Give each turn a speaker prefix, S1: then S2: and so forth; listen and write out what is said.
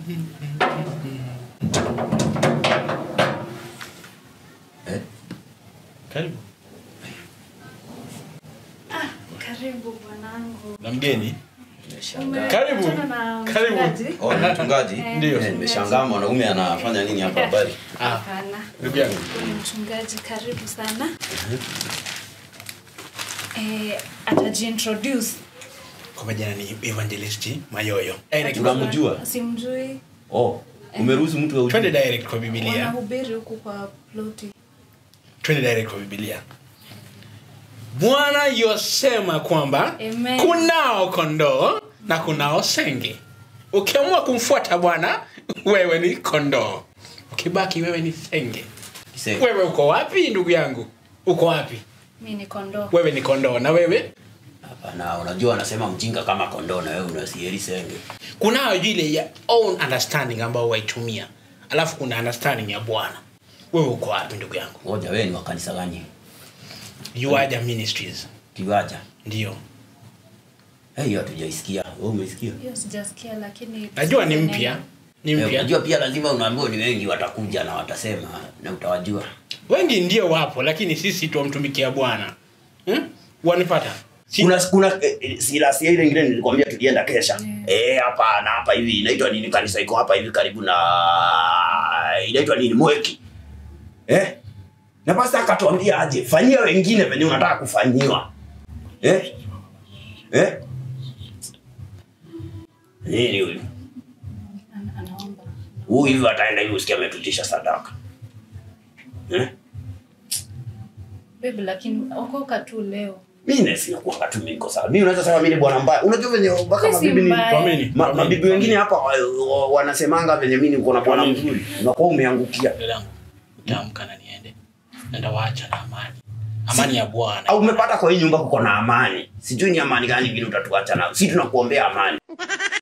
S1: Eh?
S2: Karibu.
S3: Karibu bwanangu.
S2: Na mgeni.
S1: Nimeshangaa.
S2: Karibu.
S3: Umekutana na
S2: Karibu.
S3: mchungaji?
S1: Oh, ni mchungaji?
S3: Eh,
S2: Ndio.
S1: Eh, nimeshangaa mwanaume anafanya nini hapa habari?
S2: Ah,
S3: Hapana.
S2: ndugu yangu.
S3: Huyu mchungaji karibu sana. Eh, atajiintroduce.
S2: Kwa majina ni Evangelist Mayoyo. Direct.
S1: Unamjua?
S3: Simjui.
S1: Oh, umeruhusu mtu wa
S2: Twende direct kwa Biblia.
S3: Wanahubiri huku kwa ploti.
S2: Twende direct kwa Biblia. Bwana yosema kwamba
S3: Amen.
S2: kunao kondoo na kunao senge. Ukiamua kumfuata Bwana, wewe ni kondoo. Ukibaki wewe ni senge.
S1: Kisenge.
S2: Wewe uko wapi ndugu yangu? Uko wapi?
S3: Mimi ni kondoo.
S2: Wewe ni kondoo na wewe
S1: Hapana, unajua anasema mjinga kama kondoo na wewe unasieri senge.
S2: kunayo ile ya own understanding ambayo waitumia alafu kuna understanding ya bwana wewe uko wapi ndugu yangu
S1: Ngoja wewe ni wa kanisa gani?
S2: yuaja ministries
S1: Kiwaja.
S2: ndio
S1: Eh, hiyo hatujaisikia. Wewe umesikia?
S3: Hiyo sijasikia lakini
S2: najua ni mpya ni
S1: Eh,
S2: mpya
S1: Unajua pia lazima unaambiwa ni wengi watakuja na watasema na utawajua.
S2: wengi ndio wapo lakini sisi tuwamtumikia bwana hmm? wanipata Si-
S1: Kuna kuna eh, eh, Silas ile ingine nilikwambia tulienda kesha.
S3: Yeah.
S1: Eh, hapa na hapa hivi inaitwa nini kanisa iko hapa hivi karibu na inaitwa nini Mweki. Eh? Na pasta akatuambia aje, fanyia wengine venye unataka kufanyiwa. Eh? Eh? Nini huyu?
S3: Ana- anaomba.
S1: Huyu hivi ataenda hivi usikia ametutisha sadaka. Eh?
S3: Baby lakini okoka tu leo.
S1: Mimi na sina kuanga tu mimi niko sawa. Mimi unaweza sema mimi ni bwana mbaya. Unajua venye mpaka
S3: Mimi si
S1: mabibi ni
S3: mbaya.
S2: Tuamini,
S1: Ma,
S2: tuamini,
S1: mabibi wengine hapa wa- wa- wanasemanga venye mimi niko na bwana mzuri, unakuwa umeangukia.
S2: Dada yangu utaamka na niende nenda waacha na amani amani ya bwana
S1: Au umepata kwa hii nyumba kuko na amani, sijui ni amani gani ingine utatuacha nayo. Si tunakuombea amani.